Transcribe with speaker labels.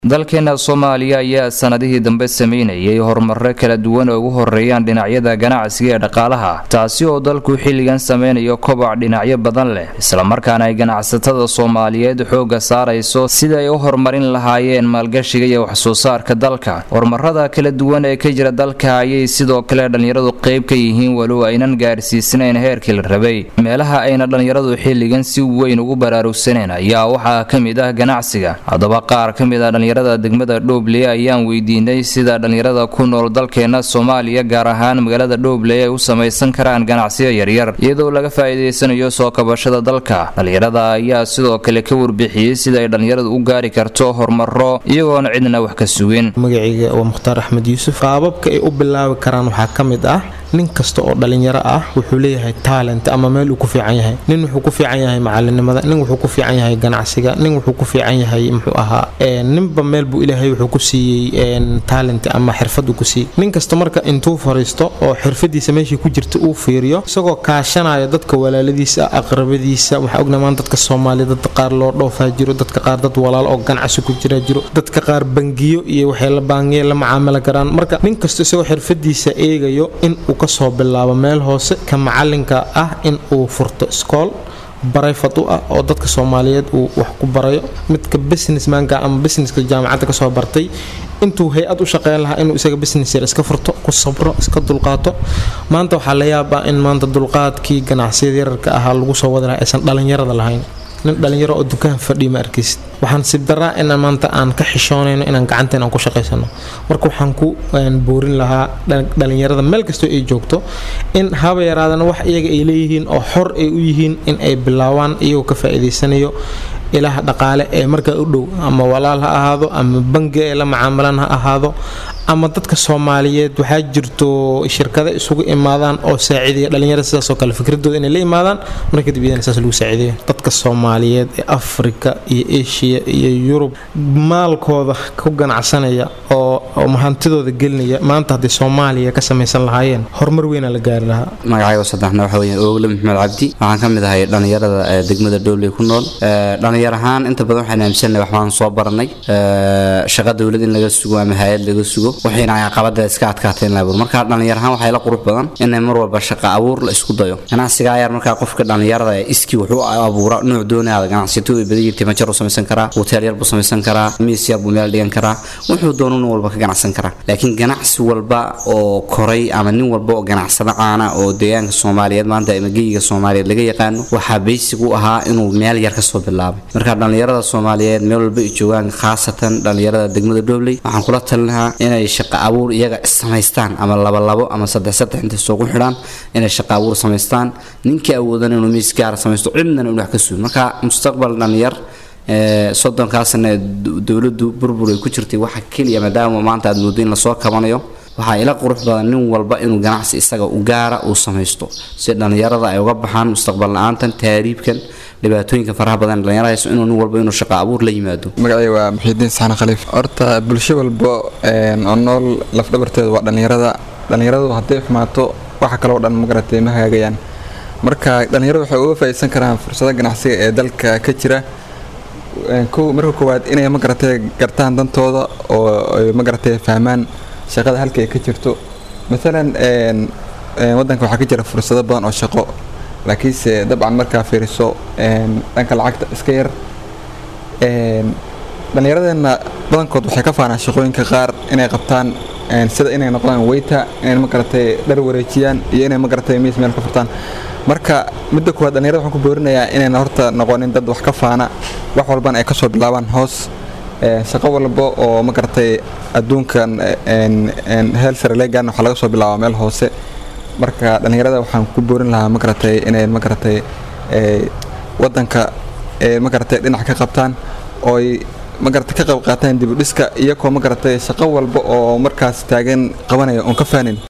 Speaker 1: dalkeena soomaaliya ayaa sanadihii dambe sameynayay horumaro kala duwan oo ugu horeeyaan dhinacyada ganacsiga ee dhaqaalaha taasi oo dalku xilligan sameynayo koboc dhinacyo badan leh islamarkaana ay ganacsatada soomaaliyeed xooga saarayso sida ay u horumarin lahaayeen maalgashiga iyo waxsoo saarka dalka horumarada kala duwan ee ka jira dalka ayay sidoo kale dhallinyaradu qeyb ka yihiin walow aynan gaarsiisnayn heerkii la rabay meelaha ayna dhallinyaradu xilligan si weyn ugu baraarugsaneen ayaa waxaa ka mid ah ganacsiga haddaba qaar ka mid ah degmada dhoobley ayaan weydiinay sida dhallinyarada ku nool dalkeena soomaaliya gaar ahaan magaalada dhoobley ay u samaysan karaan ganacsiyo yaryar iyadoo laga faa'iidaysanayo soo kabashada dalka dhallinyarada ayaa sidoo kale ka warbixiyey sida ay dhallinyaradu u gaari karto horumaro iyagoona cidna wax ka sugin
Speaker 2: magacayga waa mukhtaar axmed yuusuf qaababka ay u bilaabi karaan waxaa ka mid ah nin kasta oo dhallinyaro ah wuxuu leeyahay taalent ama meel uu ku fiican yahay nin wuxuu ku fiican yahay macalinimada nin wuxuu ku fiican yahay ganacsiga nin wuxuu ku fiican yahay muxuu ahaa ninba meel buu ilaahay wuxuu ku siiyey taalent ama xirfad uu ku siiyey nin kasta marka intuu fariisto oo xirfadiisa meeshii ku jirta uu fiiriyo isagoo kaashanaya dadka walaaladiisa aqrabadiisa waxaa ognamaan dadka soomaaliya dad qaar loo dhoofaa jiro dadka qaar dad walaal oo ganacsi ku jira jiro dadka qaar bangiyo iyo waxay la baangiya la macaamili karaan marka nin kasta isagoo xirfadiisa eegayo in uu kasoo bilaabo meel hoose ka macalinka ah in uu furto iskool barayfad u ah oo dadka soomaaliyeed uu wax ku barayo midka businessmanka ama businesska jaamacadda kasoo bartay intuu hay-ad u shaqeyn lahaa inuu isaga business yar iska furto ku sabro iska dulqaato maanta waxaa la yaabaa in maanta dulqaadkii ganacsiyada yararka ahaa lagu soo wadi lahaa aysan dhallinyarada lahayn nin dhallinyaro oo dukaan fadhiya ma arkaysid waxaan sibdaraa in maanta aan ka xishoonayno inaan gacanteen aan ku shaqaysano marka waxaan ku boorin lahaa dhallinyarada meel kastoo ay joogto in haba yaraadana wax iyaga ay leeyihiin oo xor ay u yihiin in ay bilaabaan iyagoo ka faa'iidaysanayo ilaha dhaqaale ee markaa u dhow ama walaal ha ahaado ama bangi ay la macaamilaan ha ahaado ama dadka soomaaliyeed waxaa jirto shirkado isugu imaadaan oo saaciidaya dhallinyarada sidaasoo kale fikradooda inay la imaadaan mar kadib iyadana saas lagu saaciidayo dadka soomaaliyeed ee afrika iyo eshiya iyo yurub maalkooda ku ganacsanaya oo hantidooda gelinaya maanta haddii soomaaliya ka samaysan lahaayeen horumar weynaa la gaari lahaa
Speaker 3: magacaygo saddexna waxa weya oogle maxamed cabdi waxaan ka mid ahay dhallinyarada degmada dhowley ku nool dhallinyar ahaan inta badan waxaan aaminsannahay waxbaan soo baranay shaqa dowlad in laga sugo ama hay-ad laga sugo waxayna caqabada iska adkaateen laabur marka dhallinyar ahaan waxay la qurux badan inay mar walba shaqa abuur la isku dayo ganacsiga ayaar markaa qofka dhallinyarada ee iskii wuxuu abuura nuuc doonaada ganacsato way badan jirtay majar buu samaysan karaa hoteel yar buu samaysan karaa miis yar buu meel dhigan karaa wuxuu doono nin walba ka ganacsan karaa laakiin ganacsi walba oo koray ama nin walba oo ganacsado caana oo deegaanka soomaaliyeed maanta ama geyiga soomaaliyeed laga yaqaano waxaa baysig u ahaa inuu meel yar kasoo bilaabay marka dhallinyarada soomaaliyeed meel walba ay joogaan khaasatan dhallinyarada degmada dhobley waxaan kula talinahaa inay shaqa abuur iyaga samaystaan ama labalabo ama saddex saddex intay soogu xidhaan inay shaqa abuur samaystaan ninkii awoodan inuu miis gaara samaysto cidnana inu wax ka sugi marka mustaqbal dhallinyar soddonkaasna dowladdu burbur ay ku jirtay waxa keliya maadaama maanta aad moodo in lasoo kabanayo waxaa ila qurux badan nin walba inuu ganacsi isaga u gaara uu samaysto si dhallinyarada ay uga baxaan mustaqbal la-aantan taariibkan dhibaatooyinka faraha badan dhallinyarada hayso inuu nin walba inuu shaqa abuur la yimaado
Speaker 4: magacay waa muxiidiin saxan khaliif horta bulsho walba oo nool lafdhabarteeda waa dhallinyarada dhallinyaradu hadday xumaato waxa kaloo dhan magaratay ma hagaagayaan marka dhallinyaradu waxay uga faa'iidsan karaan fursado ganacsiga ee dalka ka jira marka koowaad inay magaratay gartaan dantooda oo ay magaratay fahmaan shaqada halka ay ka jirto maalan wadanka waxaa ka jira fursado badan oo shaqo laakiinse dabcan markaa fiiriso dhanka lacagta iska yar dhallinyaradeenna badankood waxay ka faanaan shaqooyinka qaar inay qabtaan sida inay noqdaan weyta inay magaratay dhar wareejiyaan iyo inay magaratay miis meel ka furtaan marka midda koowaad dhallinyarada waxaan ku boorinayaa inayna horta noqonin dad wax ka faana wax walbana ay kasoo bilaabaan hoos shaqo walba oo magaratay adduunkan heel sare leegaan waxaa laga soo bilaabaa meel hoose marka dhallinyarada waxaan ku boorin lahaa magaratay inay magaratay wadanka magaratay dhinac ka qabtaan ooy magaratay ka qayb qaataan dibudhiska iyagoo magaratay shaqo walba oo markaas taagan qabanaya oon ka faanin